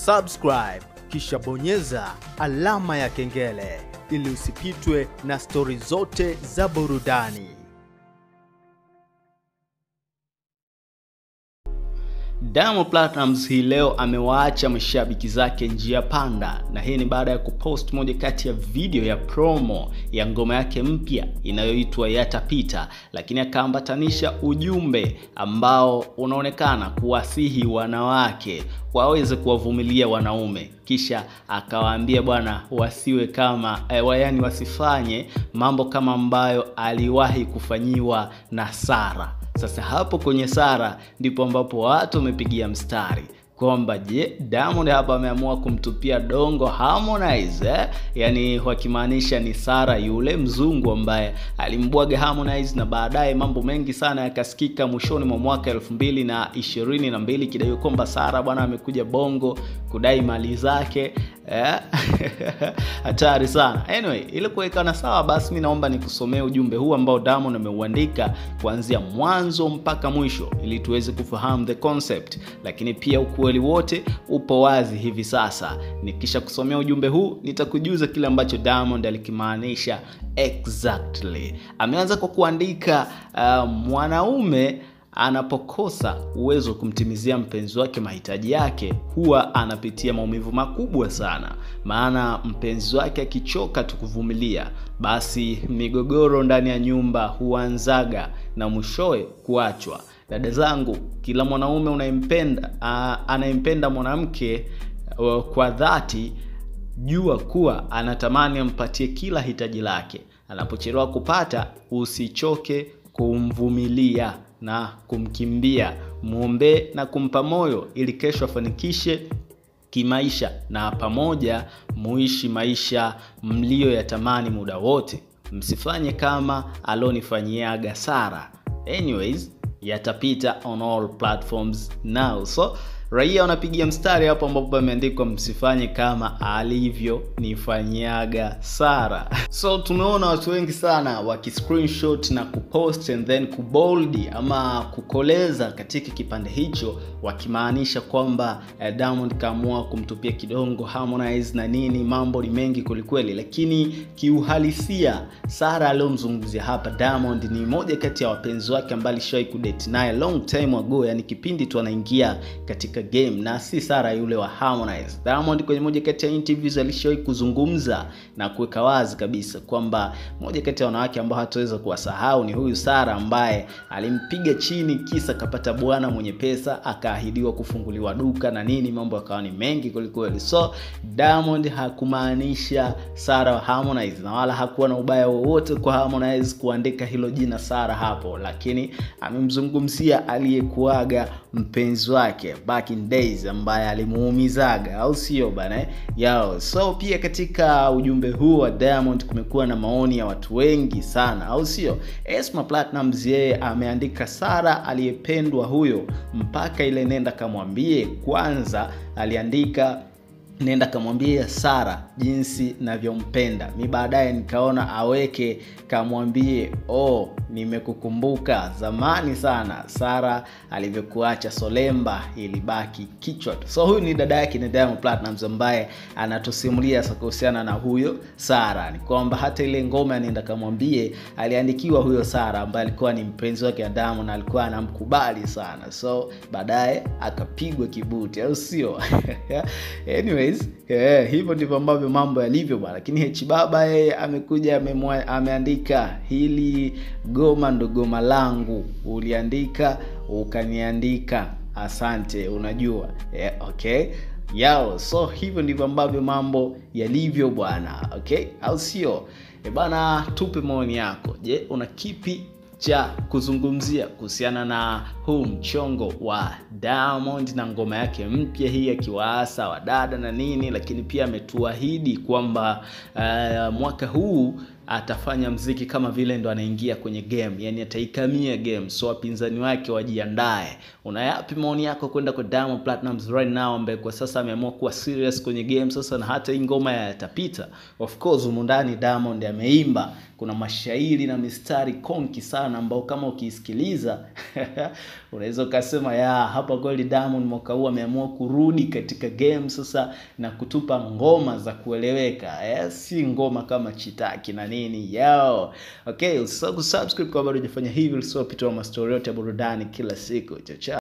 subscribe kisha bonyeza alama ya kengele ili usipitwe na stori zote za burudani. Diamond Platnumz hii leo amewaacha mashabiki zake njia panda, na hii ni baada ya kupost moja kati ya video ya promo ya ngoma yake mpya inayoitwa Yatapita, lakini akaambatanisha ujumbe ambao unaonekana kuwasihi wanawake waweze kuwavumilia wanaume, kisha akawaambia bwana wasiwe kama eh, yaani wasifanye mambo kama ambayo aliwahi kufanyiwa na Sara. Sasa hapo kwenye Sara ndipo ambapo watu wamepigia mstari kwamba je, Diamond hapa ameamua kumtupia dongo Harmonize eh? Yaani wakimaanisha ni Sara yule mzungu ambaye alimbwaga Harmonize, na baadaye mambo mengi sana yakasikika mwishoni mwa mwaka elfu mbili na ishirini na mbili kidai kwamba Sara bwana amekuja Bongo kudai mali zake hatari eh? sana. Anyway, ili kuwekana sawa, basi mi naomba nikusomee ujumbe huu ambao Diamond ameuandika kuanzia mwanzo mpaka mwisho ili tuweze kufahamu the concept, lakini pia ukweli wote upo wazi hivi sasa. Nikisha kusomea ujumbe huu nitakujuza kile ambacho Diamond alikimaanisha exactly. Ameanza kwa kuandika uh, mwanaume anapokosa uwezo wa kumtimizia mpenzi wake mahitaji yake huwa anapitia maumivu makubwa sana, maana mpenzi wake akichoka tu kuvumilia, basi migogoro ndani ya nyumba huanzaga na mwishowe kuachwa. Dada zangu, kila mwanaume unayempenda anayempenda mwanamke uh, kwa dhati, jua kuwa anatamani ampatie kila hitaji lake. Anapochelewa kupata, usichoke kumvumilia na kumkimbia, mwombee na kumpa moyo ili kesho afanikishe kimaisha na pamoja muishi maisha mliyoyatamani muda wote. Msifanye kama alonifanyiaga Sara. Anyways, yatapita on all platforms now. So raia wanapigia mstari hapo ambapo pameandikwa msifanye kama alivyonifanyiaga Sara. So tumeona watu wengi sana waki screenshot na kupost and then kuboldi ama kukoleza katika kipande hicho, wakimaanisha kwamba eh, Diamond kaamua kumtupia kidongo Harmonize na nini. Mambo ni mengi kwelikweli, lakini kiuhalisia Sara aliyomzungumzia hapa Diamond ni moja kati ya wapenzi wake ambaye alishawahi kudate naye long time ago, yani kipindi tu anaingia katika game na si Sara yule wa Harmonize. Diamond kwenye moja kati ya interviews alishawahi kuzungumza na kuweka wazi kabisa kwamba moja kati ya wanawake ambao hataweza kuwasahau ni huyu Sara ambaye alimpiga chini kisa kapata bwana mwenye pesa, akaahidiwa kufunguliwa duka na nini, mambo yakawa ni mengi kwelikweli. So Diamond hakumaanisha Sara wa Harmonize na wala hakuwa na ubaya wowote kwa Harmonize kuandika hilo jina Sara hapo, lakini amemzungumzia aliyekuaga mpenzi wake back in days ambaye alimuumizaga, au sio bana yao. So pia katika ujumbe huu wa Diamond kumekuwa na maoni ya watu wengi sana, au sio? Esma Platnumz yeye ameandika Sara aliyependwa huyo, mpaka ile nenda kamwambie kwanza, aliandika nenda kamwambie Sara jinsi navyompenda mi. Baadaye nikaona aweke kamwambie oh, nimekukumbuka zamani sana Sara alivyokuacha Solemba ilibaki kichwa tu. So huyu ni dada yake ni Diamond Platnumz ambaye anatusimulia kuhusiana na huyo Sara, ni kwamba hata ile ngoma ya nenda kamwambie aliandikiwa huyo Sara ambaye alikuwa ni mpenzi wake wa Diamond, alikuwa anamkubali sana, so baadaye akapigwa kibuti, au sio? Anyways, yeah, hivyo ndivyo ambavyo mambo yalivyo bwana. Lakini H Baba yeye amekuja ameandika hili goma ndo goma langu, uliandika ukaniandika, asante. Unajua yeah, okay yao. So hivyo ndivyo ambavyo mambo yalivyo bwana, okay, au sio? E bana, tupe maoni yako. Je, una kipi cha kuzungumzia kuhusiana na huu mchongo wa Diamond na ngoma yake mpya hii, akiwaasa wadada na nini, lakini pia ametuahidi kwamba uh, mwaka huu atafanya mziki kama vile ndo anaingia kwenye game, yani ataikamia game, so wapinzani wake wajiandae. Una yapi maoni yako kwenda kwa Diamond Platnumz right now, ambaye kwa sasa ameamua kuwa serious kwenye game sasa, na hata hii ngoma yatapita. Of course humu ndani Diamond ameimba, kuna mashairi na mistari konki sana, ambao kama ukiisikiliza unaweza ukasema ya hapa kweli Diamond mwaka huu ameamua kurudi katika game sasa na kutupa ngoma za kueleweka, eh, si ngoma kama chitaki na nini yao. Okay, usisahau kusubscribe kama bado hujafanya hivyo, usisahau kupita mastori yote ya burudani kila siku. Chao chao.